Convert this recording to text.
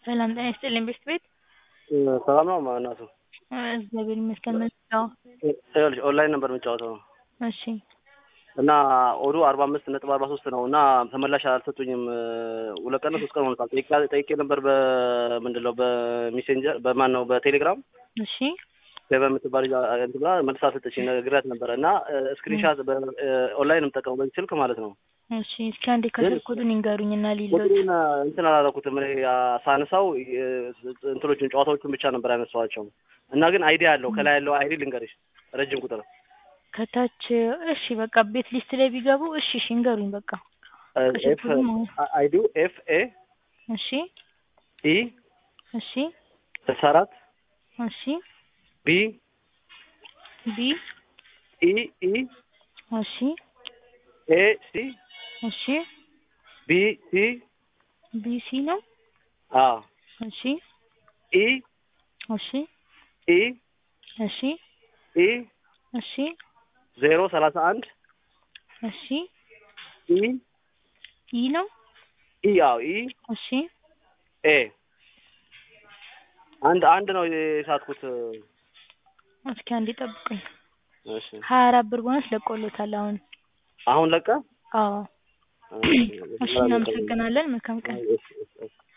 ሰላም ጤና ይስጥልኝ ቤስት ቤት ሰላም ነው እናቱ? እግዚአብሔር ይመስገን። ምን ነው? ይኸውልሽ ኦንላይን ነበር የምጫወተው እሺ እና ኦዱ አርባ አምስት ነጥብ አርባ ሶስት ነው እና ተመላሽ አልሰጡኝም። ሁለት ቀን ሶስት ቀን ሆኖታል። ጠይቄ ጠይቄ ነበር በምንድን ነው በሜሴንጀር በማን ነው በቴሌግራም እሺ በምትባል እንትን ብላ መልስ አልሰጠችኝ። ነግሬያት ነበረ እና ስክሪንሻት ኦንላይን የምጠቀመው በዚህ ስልክ ማለት ነው። እሺ እስኪ አንዴ ከስልክ ኮዱን ይንገሩኝ እና ሊሎት ቁጥሩን እንትን አላደረኩትም። እኔ ሳነሳው እንትኖቹን ጨዋታዎቹን ብቻ ነበር ያነሳኋቸው እና ግን አይዲ አለው ከላይ ያለው አይዲ ልንገርሽ፣ ረጅም ቁጥር ከታች እሺ በቃ ቤት ሊስት ላይ ቢገቡ እሺ እሺ ይንገሩኝ በቃ ኤፍ አይዲው ኤፍ ኤ እሺ ኢ እሺ ስልሳ አራት እሺ ቢ ቢ ኢ ኢ እሺ ኤ ሲ እሺ ቢ ሲ ቢ ሲ ነው አ እሺ ኢ እሺ ኢ እሺ ኢ እሺ ዜሮ ሰላሳ አንድ እሺ ኢ ኢ ነው ኢ አዎ ኢ እሺ ኤ አንድ አንድ ነው የሳትኩት። እስኪ አንዴ ጠብቁኝ። እሺ ሀያ አራት ብር ቦነስ ለቆሎታል አሁን። አሁን ለቀ አዎ እሺ እናመሰግናለን። መልካም ቀን። እሺ፣ እሺ፣ እሺ።